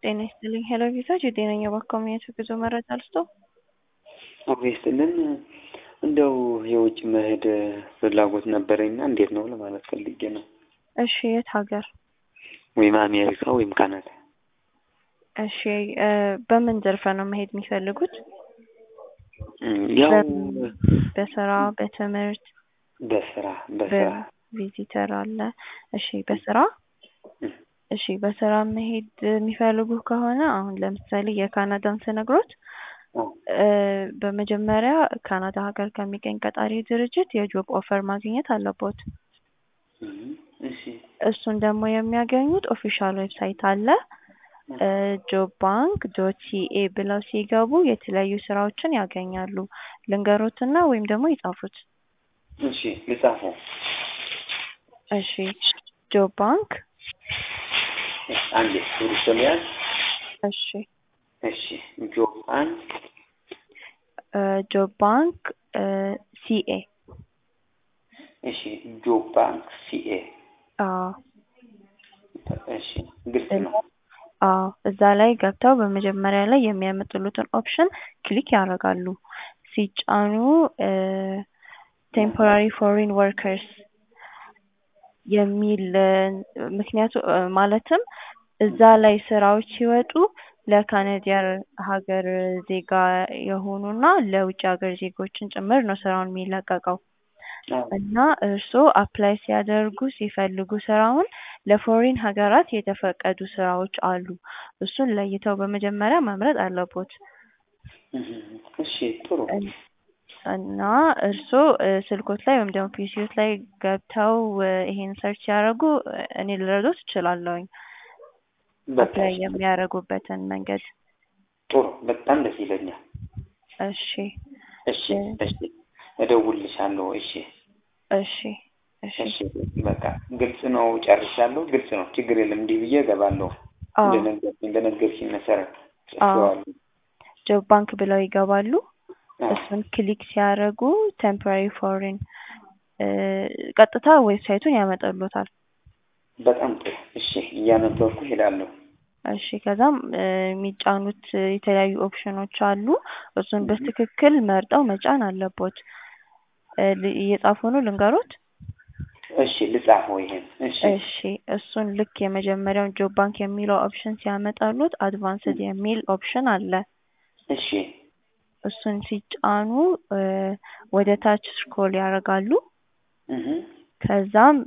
ጤና ይስጥልኝ ሄሎ ቪዛጅ የጤነኛ ባካሙያት ጉዞ መረጃ ልስጦ አብሮ ይስጥልን እንደው የውጭ መሄድ ፍላጎት ነበረኝና እንዴት ነው ለማለት ፈልጌ ነው። እሺ የት ሀገር? ወይም አሜሪካ ወይም ካናዳ። እሺ እ በምን ዘርፈ ነው መሄድ የሚፈልጉት? ያው በስራ በትምህርት በስራ በስራ በቪዚተር አለ። እሺ በስራ እሺ በስራ መሄድ የሚፈልጉ ከሆነ አሁን ለምሳሌ የካናዳን ስነግሮት እ በመጀመሪያ ካናዳ ሀገር ከሚገኝ ቀጣሪ ድርጅት የጆብ ኦፈር ማግኘት አለቦት። እሺ እሱን ደግሞ የሚያገኙት ኦፊሻል ዌብሳይት አለ ጆብ ባንክ ዶት ሲኤ ብለው ሲገቡ የተለያዩ ስራዎችን ያገኛሉ። ልንገሮትና ወይም ደግሞ ይጻፉት። እሺ ልጻፈው። እሺ ጆብ ባንክ አንዴ ቱሪስት ሊያዝ እሺ እሺ ጆብ ባንክ እ ጆብ ባንክ እ ሲኤ እሺ ጆብ ባንክ ሲኤ አዎ እሺ ግልጽ ነው። አዎ እዛ ላይ ገብተው በመጀመሪያ ላይ የሚያመጡሉትን ኦፕሽን ክሊክ ያደርጋሉ። ሲጫኑ ቴምፖራሪ ፎሪን ወርከርስ የሚል ምክንያቱ ማለትም እዛ ላይ ስራዎች ሲወጡ ለካናዲያን ሀገር ዜጋ የሆኑና ለውጭ ሀገር ዜጎችን ጭምር ነው ስራውን የሚለቀቀው። እና እርስዎ አፕላይ ሲያደርጉ ሲፈልጉ ስራውን ለፎሪን ሀገራት የተፈቀዱ ስራዎች አሉ። እሱን ለይተው በመጀመሪያ መምረጥ አለቦት። እሺ ጥሩ እና እርስዎ ስልኮት ላይ ወይም ደግሞ ፒሲዎት ላይ ገብተው ይሄን ሰርች ሲያደርጉ እኔ ልረዶት እችላለሁኝ አፕላይ የሚያደርጉበትን መንገድ። ጥሩ በጣም ደስ ይለኛል። እሺ እሺ እሺ እደውልልሻለሁ። እሺ እሺ እሺ እሺ በቃ ግልጽ ነው፣ ጨርሻለሁ። ግልጽ ነው፣ ችግር የለም። እንዲህ ብዬ እገባለሁ። አዎ እንደነገርሽኝ በነገርሽኝ መሰረት አዎ ጽፌዋለሁ። ጆብ ባንክ ብለው ይገባሉ። እሱን ክሊክ ሲያደርጉ ቴምፖራሪ ፎሪን ቀጥታ ዌብሳይቱን ያመጣሉታል። በጣም ጥሩ። እሺ እያነበብኩ እሄዳለሁ። እሺ ከዛም የሚጫኑት የተለያዩ ኦፕሽኖች አሉ። እሱን በትክክል መርጠው መጫን አለቦት። እየጻፉ ነው ልንገሮት? እሺ ልጻፈው ይሄን። እሺ እሺ እሱን ልክ የመጀመሪያውን ጆብ ባንክ የሚለው ኦፕሽን ሲያመጣሉት አድቫንስድ የሚል ኦፕሽን አለ። እሺ እሱን ሲጫኑ ወደ ታች ስክሮል ያደርጋሉ። እህ ከዛም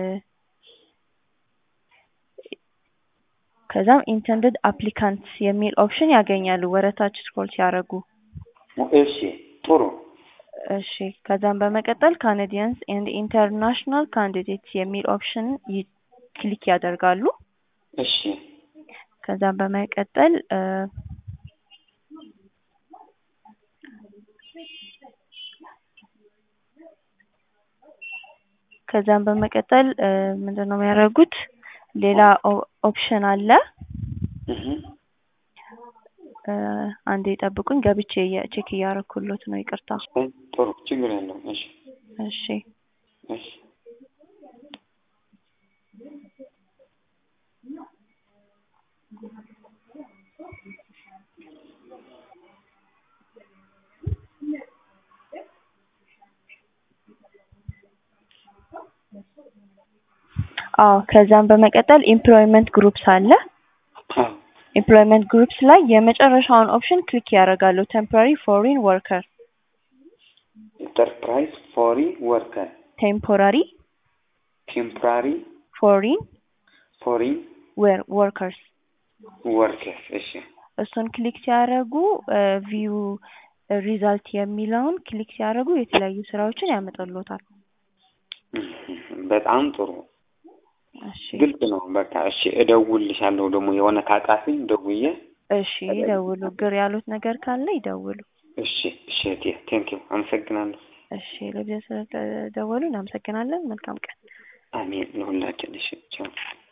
ከዛም ኢንተንድድ አፕሊካንትስ የሚል ኦፕሽን ያገኛሉ ወደ ታች ስክሮል ሲያደርጉ። እሺ ጥሩ እሺ ከዛም በመቀጠል ካናዲያንስ ኤንድ ኢንተርናሽናል ካንዲዴትስ የሚል ኦፕሽን ክሊክ ያደርጋሉ። እሺ ከዛም በመቀጠል ከዛም በመቀጠል ምንድን ነው የሚያደርጉት? ሌላ ኦፕሽን አለ። እህ አንዴ ጠብቁኝ፣ ገብቼ ቼክ እያደረኩሎት ነው። ይቅርታ። ጥሩ ችግር የለውም። እሺ እሺ እሺ አዎ ከዛም በመቀጠል ኤምፕሎይመንት ግሩፕስ አለ። አዎ ኤምፕሎይመንት ግሩፕስ ላይ የመጨረሻውን ኦፕሽን ክሊክ ያደርጋሉ። ቴምፖራሪ ፎሪን ወርከር ኢንተርፕራይዝ ፎሪን ወርከር ቴምፖራሪ ቴምፖራሪ ፎሪን ፎሪን ወርከርስ ወርከር እሺ እሱን ክሊክ ሲያደርጉ ቪው ሪዛልት የሚለውን ክሊክ ሲያደርጉ የተለያዩ ስራዎችን ያመጣልዎታል። በጣም ጥሩ እሺ ግልጽ ነው። በቃ እሺ እደውልልሻለሁ። ደግሞ የሆነ ካጣፊኝ ደውዬ እሺ ይደውሉ። ግር ያሉት ነገር ካለ ይደውሉ። እሺ እሺ እህቴ ቴንኪው አመሰግናለሁ። እሺ ለጊዜው ስለደወሉ እናመሰግናለን። መልካም ቀን። አሜን ለሁላችን። እሺ ቻው